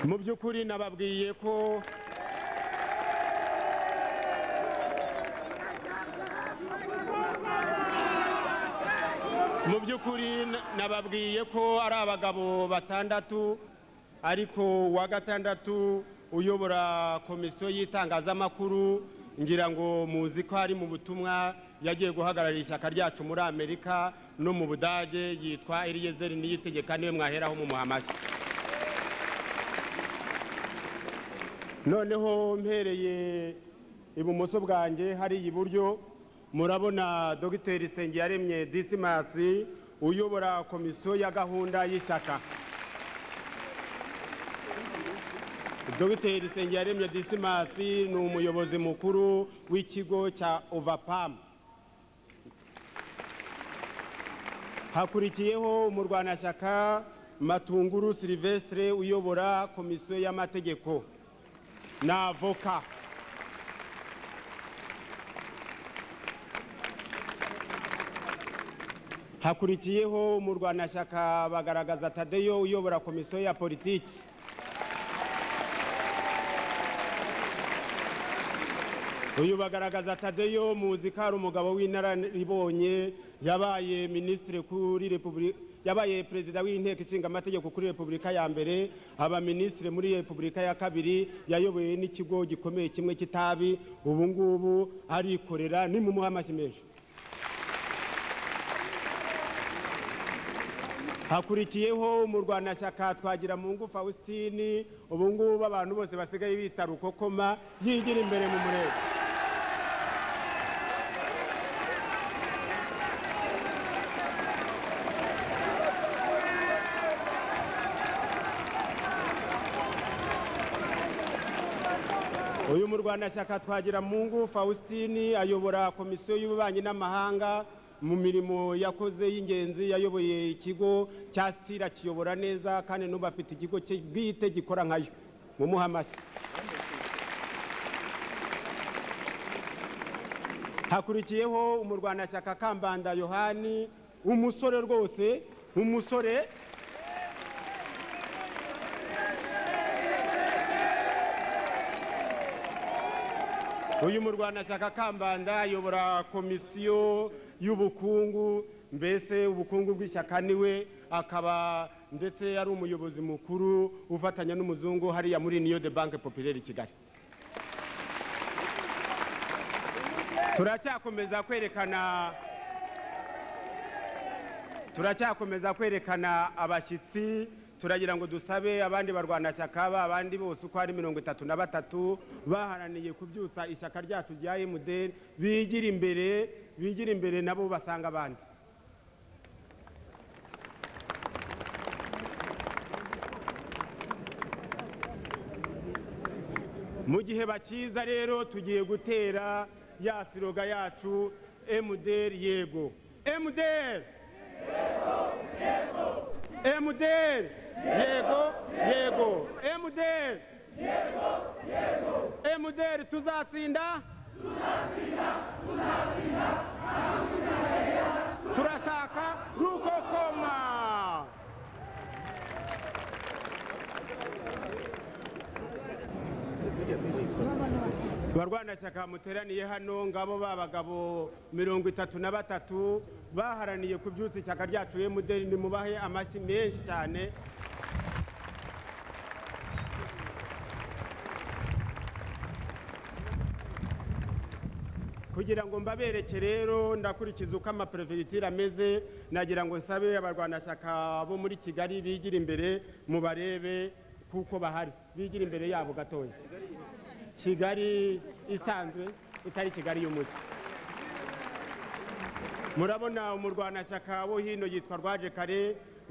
mu by'ukuri nababwiye ko mu by'ukuri nababwiye ko ari abagabo batandatu ariko uwa gatandatu uyobora komisiyo y'itangazamakuru ngira ngo muzi ko ari mu butumwa yagiye guhagararira ishyaka ryacu muri amerika no mu budage yitwa eliyezeri niyitegeka niwe mwaheraho mu muhamasi noneho mpereye ibumoso bwanjye hariya iburyo murabona dogiteri Nsengiyaremye disimasi uyobora komisiyo ya gahunda y'ishyaka dogiteri Nsengiyaremye disimasi ni umuyobozi mukuru w'ikigo cya ovapamu hakurikiyeho umurwanashyaka matunguru silivesitire uyobora komisiyo y'amategeko ni avoka hakurikiyeho umurwanashyaka bagaragaza tadeyo uyobora komisiyo ya politiki uyu bagaragaza tadeyo muzi ko ari umugabo w'inararibonye yabaye minisitiri kuri repubulika yabaye perezida w'inteko ishinga amategeko kuri repubulika ya mbere aba minisitiri muri repubulika ya kabiri yayoboye n'ikigo gikomeye kimwe cy'itabi ubu ngubu arikorera ni mu muhamashyi menshi hakurikiyeho umurwanashyaka twagira mu ngufu Faustin ubu ngubu abantu bose basigaye bita rukokoma yigira imbere mu murenge uyu murwanashyaka twagira mu ngufu Faustin ayobora komisiyo y'ububanyi n'amahanga mu mirimo yakoze y'ingenzi yayoboye ikigo cya sitira kiyobora neza kandi n'ubu afite ikigo bwite gikora nkayo mu muhamasi hakurikiyeho umurwanashyaka kambanda yohani umusore rwose umusore uyu murwanashyaka kambanda ayobora komisiyo y'ubukungu mbese ubukungu bw'ishyaka niwe akaba ndetse ari umuyobozi mukuru ufatanya n'umuzungu hariya muri niyo de banke popirere i kigali turacyakomeza kwerekana turacyakomeza kwerekana abashyitsi turagira ngo dusabe abandi barwanashyaka abandi bose uko ari mirongo itatu na batatu baharaniye kubyutsa ishyaka ryacu rya emudeni bigira imbere bigira imbere nabo basanga abandi mu gihe bakiza rero tugiye gutera ya siroga yacu emuderi yego emuderi emuderi yego yego emuderi yego yego emuderi tuzatsinda turashaka rukokoma barwanashyaka muteraniye hano ngabo babagabo mirongo itatu na batatu baharaniye ku byutsi ishyaka ryacu emuderi nimubahe amashyi menshi cyane kugira ngo mbabereke rero ndakurikiza uko amaperefegitura ameze nagira ngo nsabe abarwanashyaka bo muri kigali bigira imbere mubarebe kuko bahari bigira imbere yabo gatoya kigali isanzwe itari kigali y'umujyi murabona umurwanashyaka wo hino yitwa rwaje kare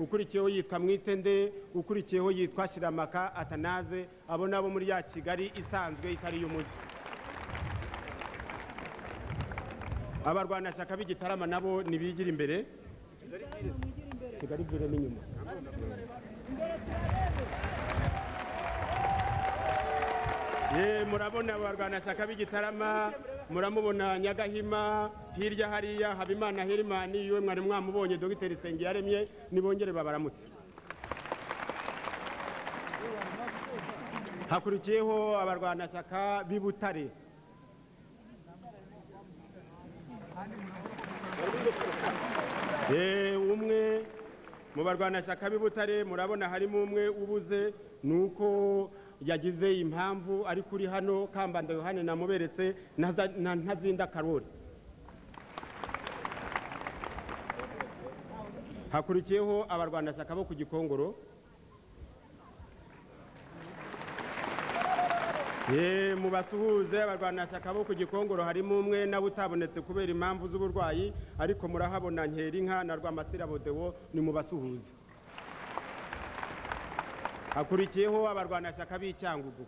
ukurikiyeho yitwa mwitende ukurikiyeho yitwa shiramaka atanaze abo nabo muri ya kigali isanzwe itari y'umujyi abarwanashyaka b'igitarama nabo ntibigira imbere kigali imbere n'inyuma murabona abarwanashyaka b'igitarama muramubona nyagahima hirya hariya habimana herimani yiwe mwari mwamubonye dogiteri sengiyaremye nibongere babaramutse hakurikiyeho abarwanashyaka b'i butare Eh, umwe mu barwanashyaka b'i butare murabona harimo umwe ubuze ni uko yagize impamvu ari kuri hano kambanda yohani namuberetse na za- na ntazinda karori hakurikiyeho abarwanashyaka bo ku gikongoro Eh, mu basuhuze abarwanashyaka bo ku gikongoro harimo umwe nawe utabonetse kubera impamvu z'uburwayi ariko murahabona nkerinka na rwamasira bodewo ni mu basuhuze hakurikiyeho abarwanashyaka b'icyangugu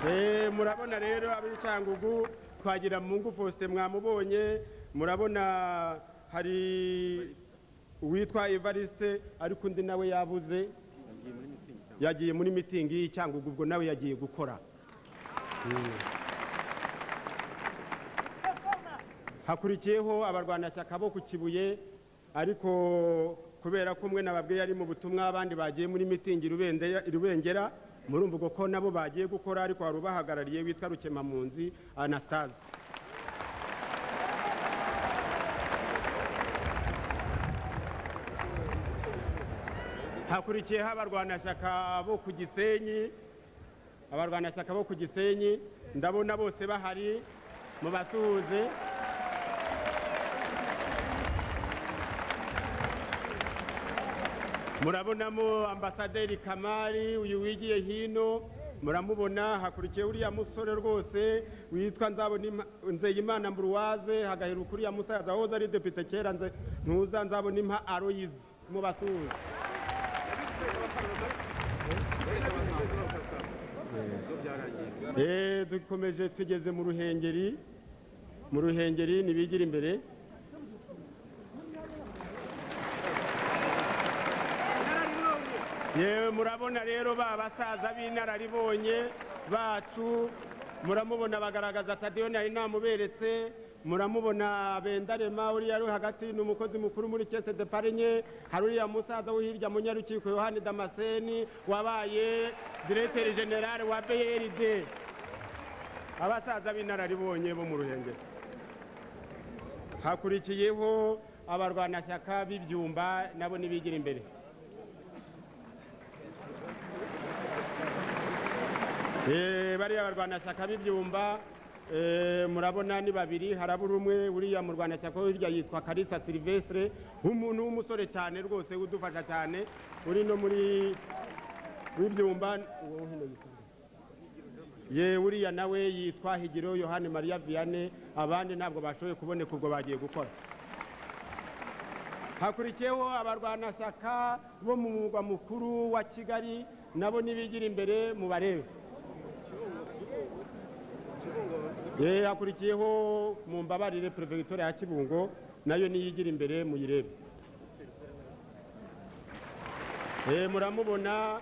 Eh, murabona rero ab'icyangugu twagira mungu faustin mwamubonye murabona hari uwitwa evariste ariko undi nawe yabuze yagiye muri mitingi y'icyangugu ubwo nawe yagiye gukora Mm. hakurikiyeho abarwanashyaka bo ku kibuye ariko kubera ko umwe nababwiye ari mu butumwa abandi bagiye muri mitingi Rubende- rubengera murumva ubwo ko nabo bagiye gukora ariko hari ubahagarariye witwa rukemampunzi anastase hakurikiyeho abarwanashyaka bo ku gisenyi abarwanashyaka bo ku gisenyi ndabona bose bahari mu basuhuze murabonamo ambasaderi kamari uyu wigiye hino muramubona hakurikiye uriya musore rwose witwa Nzabona- nzeyimana mburuwaze hagaheruka uriya musaza wahoze ari depite kera Nze- ntuza nzabona impa aroyizi mu basuhuze Eh, dukomeje tugeze mu ruhengeri mu ruhengeri nibigira imbere yewe murabona rero ba basaza b'inararibonye bacu muramubona bagaragaza tadiyoni ari namuberetse muramubona bendarema uriya ari hagati ni umukozi mukuru muri kese de parinye hari uriya musaza wo hirya mu nyarukiko yohani damaseni wabaye diregiteri generale wa brd abasaza b'inararibonye bo mu ruhengeri hakurikiyeho abarwanashyaka b'ibyumba nabo nibigira imbere Eh, bariya barwanashyaka b'ibyumba eh, murabona ni babiri harabura umwe uriya murwanashyaka wo hirya yitwa karisa silivesire umuntu w'umusore cyane rwose udufasha cyane uri no muri w'ibyumba uwo hino yitwa nde? ye uriya nawe yitwa higiro yohani mariya viyane abandi ntabwo bashoboye kuboneka ubwo bagiye gukora hakurikiyeho abarwanashyaka bo mu murwa mukuru wa kigali nabo nibigira imbere mu barebe Eh, hakurikiyeho mu mbabarire perefegitura ya kibungo nayo niyigira imbere muyirebe Eh, muramubona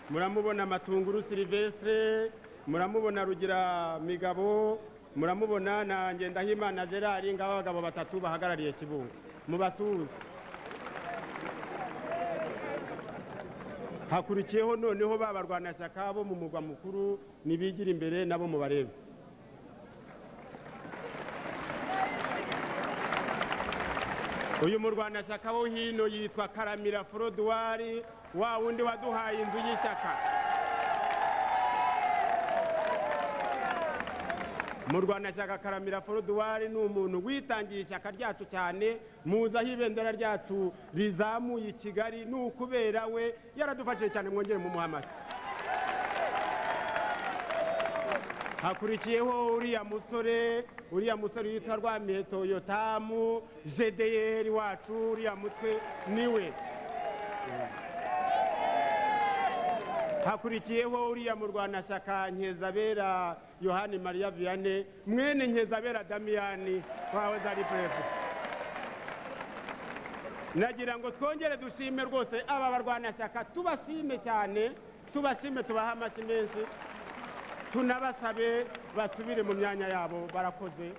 muramubona matunguru silivesire muramubona rugira migabo muramubona na ngendahimana gerard ngaho abagabo batatu bahagarariye kibungo mubasuhuze hakurikiyeho noneho ba barwanashyaka bo mu murwa mukuru nibigira imbere nabo mubarebe uyu murwanashyaka wo hino yitwa karamira forodwari wa wundi waduhaye inzu y'ishyaka murwanashyaka karamira forodwari ni umuntu witangiye ishyaka ryacu cyane muzi aho ibendera ryacu rizamuye i kigali ni ukubera we yaradufashije cyane mwongere mu muhamasi hakurikiyeho uriya musore uriya musore yitwa rwamiheto yotamu jedeyeri wacu uriya mutwe niwe hakurikiyeho uriya murwanashyaka nkeza yohani mariya viyane mwene nkeza damiyani wawe zari purefe nagira ngo twongere dushime rwose aba barwanashyaka tubashime cyane tubashime tubahe amashyi menshi tunabasabe basubire mu myanya yabo barakoze